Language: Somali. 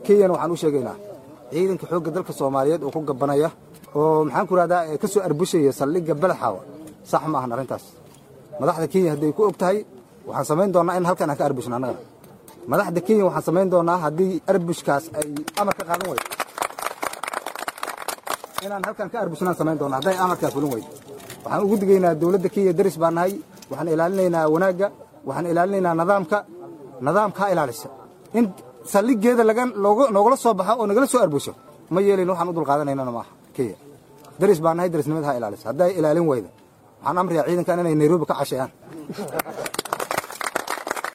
kenyana waxaan u sheegaynaa ciidanka xoogga dalka soomaaliyeed oo ku gabanaya oo maxaan ku rahdaa ka soo arbushaya saldhigga balaxaawa sax ma ahan arrintaas madaxda kenya hadday ku og tahay waxaan samayn doonnaa in halkan aan ka arbushno annaga madaxda kenya waxaan samayn doonnaa haddii arbushkaas ay amar ka qaadan weydo inaan halkan ka arbushnaan samayn doonnaa hadday amarkaas fulin weydo waxaan ugu digaynaa dowladda kenya daris baan nahay waxaan ilaalinaynaa wanaagga waxaan ilaalinaynaa nidaamka nidaamka ha ilaalisa in saldhiggeeda noogala soo baxo oo nagala soo arbusho ma yeelin waxaan u dulqaadanaynana maaha kenya daris baan nahay darisnimada ha ilaalisa hadday ilaalin weyda waxaan amriyaa ciidankan inay nairobi ka casheeyaan